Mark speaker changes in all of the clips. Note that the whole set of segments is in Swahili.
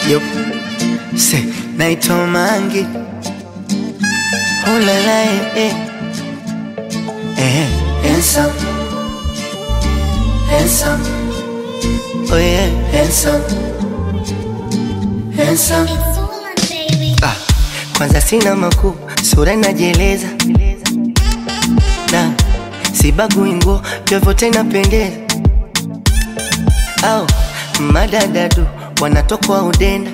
Speaker 1: Yup. Se, naitwa Mangi. Oh la la eh, eh. Eh, handsome. Handsome. Oh yeah, handsome. Handsome. Ah, kwanza sina makuu, sura inajieleza na sibagui nguo, vyovyote inapendeza. Au madadadu wanatokwa udenda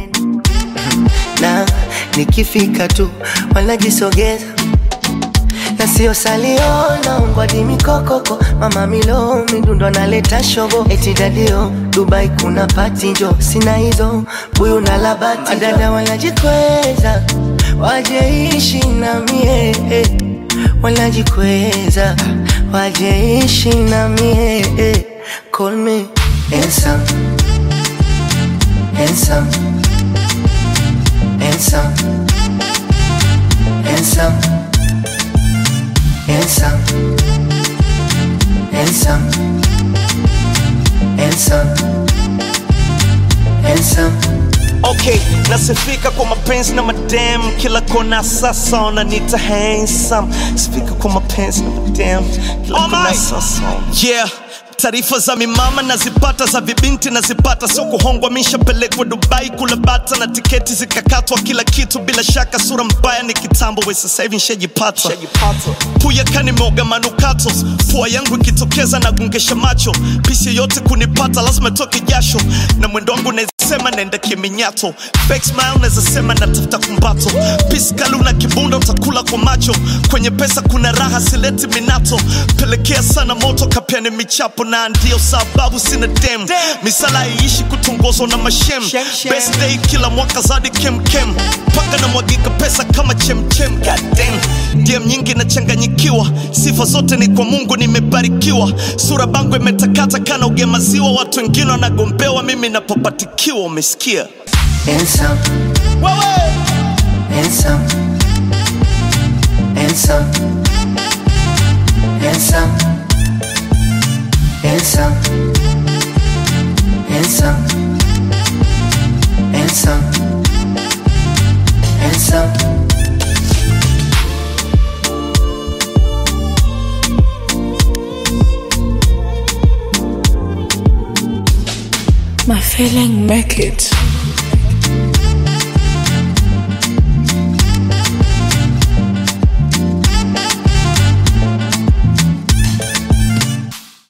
Speaker 1: na nikifika tu wanajisogeza na sio salio naongwadi mikokoko mama milo midundo analeta shogo eti dadio Dubai kuna pati njo sina hizo buyu na labati madada wanajikweza wajeishi na mie eh. wanajikweza wajeishi na mie eh. call me handsome handsome handsome handsome handsome handsome handsome handsome
Speaker 2: Okay, nasifika kwa mapenzi na madam kila kona sasa wananiita handsome. Sifika kwa mapenzi na madam kila
Speaker 3: Oh
Speaker 2: kona
Speaker 3: my.
Speaker 2: sasa. Yeah. Taarifa za mimama nazipata, za vibinti nazipata, sio kuhongwa. Mishapelekwa Dubai kula bata na tiketi zikakatwa, kila kitu bila shaka. Sura mbaya ni kitambo, we sasa hivi nshajipata. Puya kanimeoga manukato, pua yangu ikitokeza nagungesha macho. Pisi yoyote kunipata lazima toke jasho, na mwendo wangu naezasema naenda kiminyato. Fake smile naezasema natafuta kumbato. Pisi kali una kibunda utakula kwa macho. Kwenye pesa kuna raha sileti minato. Pelekea sana moto kapiani michapo, na ndio sababu sina dem. Misala iishi kutongozwa na mashem.
Speaker 3: Shem, shem.
Speaker 2: Best day kila mwaka zadi kemkem mpaka na mwagika pesa kama chemchem goddamn DM nyingi nachanganyikiwa sifa zote ni kwa mungu nimebarikiwa sura bangu imetakata kana ugemaziwa watu wengine wanagombewa mimi napopatikiwa umesikia
Speaker 1: handsome handsome handsome handsome handsome handsome handsome handsome
Speaker 4: My feeling make it.